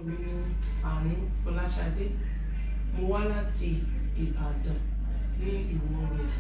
mi ní àánú fọláṣadé mo wá láti ìbàdàn ní ìwọ road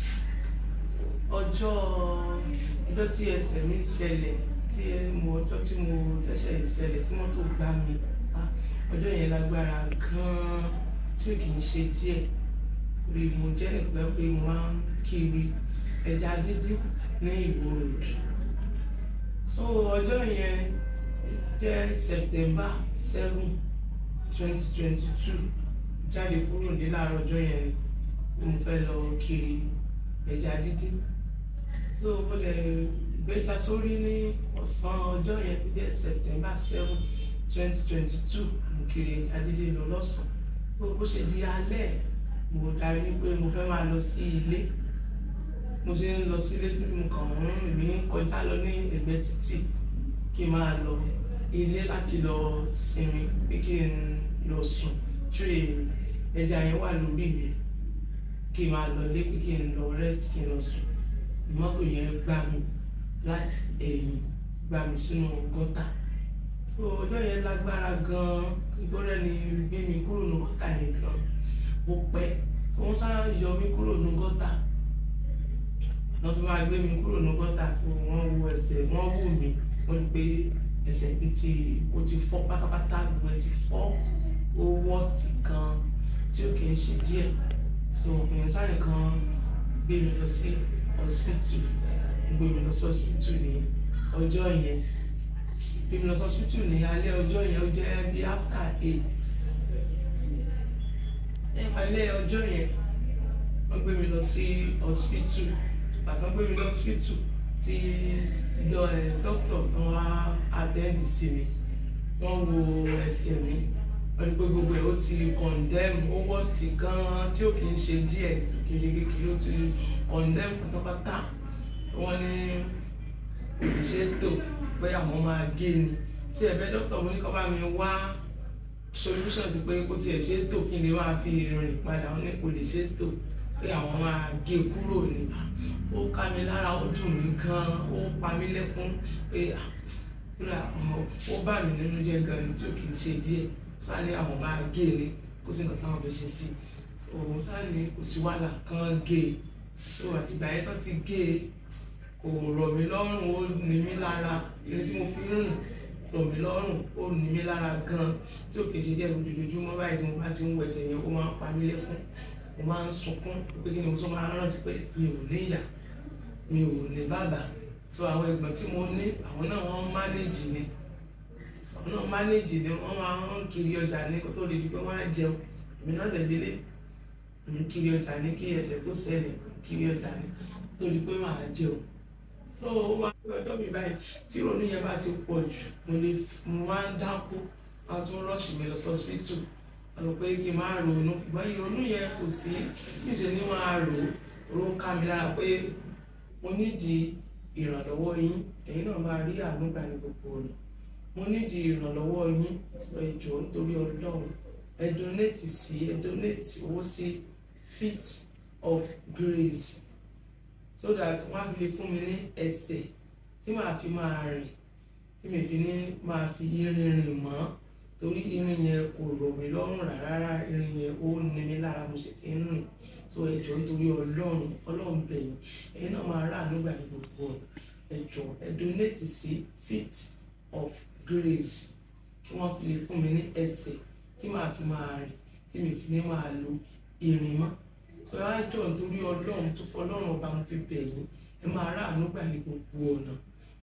ọjọ́ ọjọ́ tí ẹsẹ̀ mi ṣẹlẹ̀ tí ẹ- mo ọjọ́ tí mo tẹ́sẹ̀ ṣẹlẹ̀ tí mọ́tò gbá mi ah, ọjọ́ yẹn lágbára gan-an tí ò kì í ṣe díẹ̀ rí mo jẹ́ nìkan tó jẹ́ pé mo máa ń kiri ẹja dídín ní ìwọ road so ọjọ́ yẹn jẹ́ september seven twenty twenty two jáde kúrò ní láàárọ̀ ọjọ́ yẹn ni mo fẹ́ lọ kiri ẹja dídín so mo lè gbéjà sórí ní ọ̀sán ọjọ́ yẹn tó jẹ́ september seven twenty twenty two mo kiri ẹja dídín lọ lọ́sàn-án bó bó ṣe di alẹ́ mo darí pé mo fẹ́ máa lọ sí ilé mo ṣe ń lọ sílé tí mo kàn ń rìn mí kọjá lọ ní ẹ̀gbẹ́ títì kí n máa lọ ilé láti lọ sinmi pé kí n lọ sùn tray ẹja yẹn wà lórí mi kí n máa lọ lé pé kí n lọ rest kí n lọ sùn mọ́tò yẹn gbá mi láti ẹ̀yìn gbá mi sínú gọ́tà so ọjọ́ yẹn lágbára gan-an nítorí ẹni gbé mi kúrò ní gọ́tà yẹn gan-an mo pẹ́ tí wọ́n sá yọ mí kúrò ní gọ́tà wọ́n fi máa gbé mi kúrò ní gọ́tà tí wọ́n wo ẹsẹ̀ wọ́n wù mí wọ́n rí pé ẹsẹ̀ mi ti o ti fọ́ pátápátá gbogbo ẹ̀ ti fọ́ ó wọ́ọ̀sì kan tí ó kì í ṣe díẹ̀ so ìyẹn sáré kan gbé mi lọ sí hospital gbé mi lọ sí hospital ní ọjọ́ yẹn gbé mi lọ sí hospital ní alẹ́ ọjọ́ yẹn ó jẹ́ bí after eight alẹ́ ọjọ́ yẹn wọ́n gbé mi lọ sí hospital bàtà gbé mi lọ hospital tí dọ- ẹ, dókítà tó wá attend sí mi wọ́n wo ẹsẹ̀ mi wọ́n ní pé gbogbo ẹ̀ ó ti condemn ó worst gan-an tí ó kì í ṣe díẹ̀ kì í ṣe kékeré ó ti condemn pátápátá tí wọ́n ní kò lè ṣe é tò pé àwọn máa gé ni tí ẹ̀bẹ̀ dókítà mo ní kó bá mi wá solution sí pé kó tiẹ̀ ṣe é tò kí n lè máa fi rìn padà wọn ní kò lè ṣe é tò pé àwọn máa gé e kúrò ní ó ká mi lára ó dùn mí gan ó pa mí lẹ́kún pé ah, kúrò ó bá mi nínú jẹ́ gan ni tí ó kì í ṣe díẹ̀ sáà ní àwọn máa gé e ní kó sì nǹkan táwọn fẹ́ ṣe sí i òun sáà ní kò sí wàhálà kan gé e tó àtìgbà yẹn tó ti gé e kò rọ̀ mí lọ́rùn ó ní mí lára ní tí mo fi ń rìn rọ̀ mí lọ́rùn ó ní mí lára gan tí ò kì í ṣe díẹ̀ lójoojúmọ́ báyìí tí mo bá ti ń wọ ẹsẹ̀ yẹn ó máa ń pa mí lẹ́kún mo máa ń sunkún pé kí ni mo tún máa ń rántí pé mi ò ní ìyá mi ò ní bàbá so àwọn ẹ̀gbọ́n tí mo ní àwọn náà wọ́n mánéjì ni so àwọn náà mánéjì ni wọ́n máa ń kiri ọjà ní kó tó lè di pé wọ́n á jẹun èmi náà tẹ̀lé èmi kiri ọjà ní kí ẹsẹ̀ tó ṣẹlẹ̀ kiri ọjà ní tó di pé màá jẹun so ó máa ń pẹ́ ọjọ́ mi báyìí tí ìrònú yẹn bá ti pọ̀ jù mo lè mo máa ń dákú wọ́n á tún rọ́ọ̀ṣì mi lọ sí hospital ọ̀rọ̀ pé kí n máa ronú ṣùgbọ́n ìrònú yẹn kò sí níṣẹ́ ni máa rò ó ló ká mi lára pé mo nídìí ìrànlọ́wọ́ yín ẹ̀yin náà máa rí àánú gbà ní gbogbo ọ̀nà mo nídìí ìrànlọ́wọ́ yín ẹ jọ̀ọ́ nítorí ọlọ́run ẹ donate sí ẹ donate owó sí feet of grace so that wọ́n á fi lè fún mi ní ẹsẹ̀ tí màá fi máa rìn tí mi fi ní máa fi irin rìn mọ́ torí irin yẹn kò rọ̀ mí lọ́rùn rárá irin yẹn ó ní mi lára mo ṣe fi ń rìn so ẹ jọ̀ọ́ nítorí ọlọ́run ọlọ́run bẹ̀yìn ẹ̀yin náà máa rà nígbà ní gbogbo ọ̀nà ẹ jọ̀ọ́ ẹ donate sí feet of grace kí wọ́n fi lè fún mi ní ẹsẹ̀ tí màá fi máa rìn tí mi fi ní máa lo irin mọ́ so ẹ á jọ̀ọ́ nítorí ọlọ́run tó fọ ọlọ́run ọba mo fi bẹ̀yìn ẹ máa rà nígbà ní gbogbo ọ̀nà